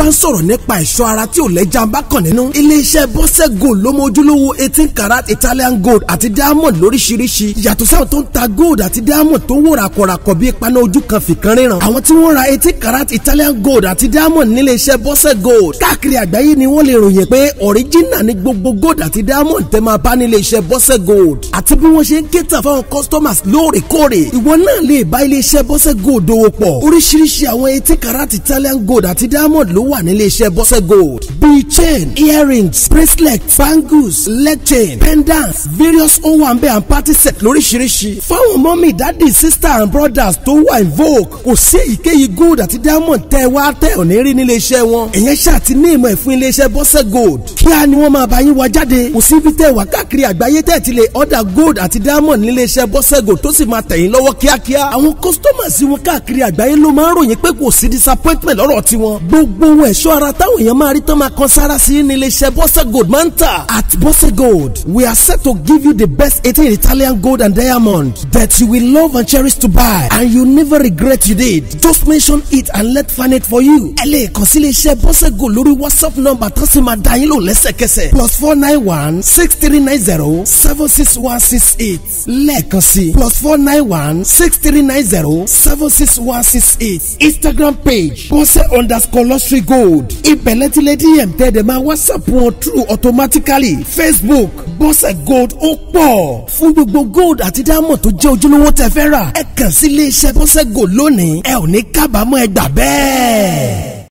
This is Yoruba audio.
bá ń sọ̀rọ̀ nípa ẹ̀ṣọ́ ara tí ò lẹ́jà ń bá kàn nínú. iléeṣẹ́ bọ́sẹ̀ gold ló mọ ojúlówó eighteen karat italian gold àti diamond lóríṣiríṣi yàtọ̀ sáwọn tó ń ta gold àti diamond tó ń wò ràkọ̀ràkọ̀ bíi paná ojú kan fìkan ríran. àwọn tí wọ́n ra eighteen karat italian gold àti diamond níléeṣẹ́ bọ́sẹ̀ gold káàkiri àgbáyé ni wọ́n lè ròyìn pé original ni gbogbo gold àti diamond tẹ́ máa bá níléeṣẹ́ bọ́sẹ̀ gold àti bí wọ́n ṣe ń kéta fáwọn customers lóòrèkóòrè ìwọ náà lè bá iléeṣẹ́ bọ́sẹ̀ gold dòwò pọ̀ oríṣiríṣi àwọn eighteen karat italian gold àti diamond ló wà níléeṣẹ́ bọ́sẹ̀ gold bíi chain earrings bracelet bangles leg chain pendants various ohun àǹbẹ̀ and party set lóríṣiríṣi fáwọn mọ́mì dádì sister and brothers tó wà in vogue kò sí èyíkéyìí gold àti diamond tẹ́ wá tẹ́ ò ní rí níléeṣẹ́ wọn ìyẹn ṣáà ti ní ìmọ̀ ẹ̀ fún iléeṣẹ́ bọ́sẹ̀ gold kíá ni wọ́n máa bá yín wá jáde kò sí ibi tẹ́ wà káàkiri àgbáyé tẹ́ ti lè order gold àti diamond níléeṣẹ́ bọ́sẹ̀ gold tó sì máa tẹ̀yìn lọ́wọ́ kíákíá àwọn customers wọn káàkiri àgbáyé ló máa ń ròyìn pé kò sí disappointment lọ́rọ̀ tiwọn gbogbo ohun ẹ̀ṣọ́ ara táwọn èèyàn máa rí tán máa kan sára sí níléeṣẹ́ bọ́sẹ̀ gold máa ń tà at bọ́sẹ̀ gold we are set to give you the best eighteen Italian gold and diamond that you will love and cherish to buy and you never regret you did just mention it and let find it for you ẹ lè kàn sí iléeṣẹ́ bọ́sẹ̀ gold lórí whatsapp number tó sì máa dá yín lò lẹ́sẹ̀kẹsẹ̀ plus four nine one six three nine zero seven six one six eight lẹ́ẹ̀kan sí plus four nine one six three nine zero seven six one six eight instagram page bọ́sẹ̀ underscore luxury gold ìbẹ̀lẹ̀ tí lady m tẹ́ dẹ̀ máa whatsapp wọn through automatically facebook bọ́sẹ̀ gold ó pọ̀ fún gbogbo gold àti diamond tó jẹ́ ojúlówó tẹ́ fẹ́ rà ẹ kàn sí iléeṣẹ́ bọ́sẹ̀ gold lónìí ẹ ò ní kábàámọ̀ ẹ gbà bẹ́ẹ̀.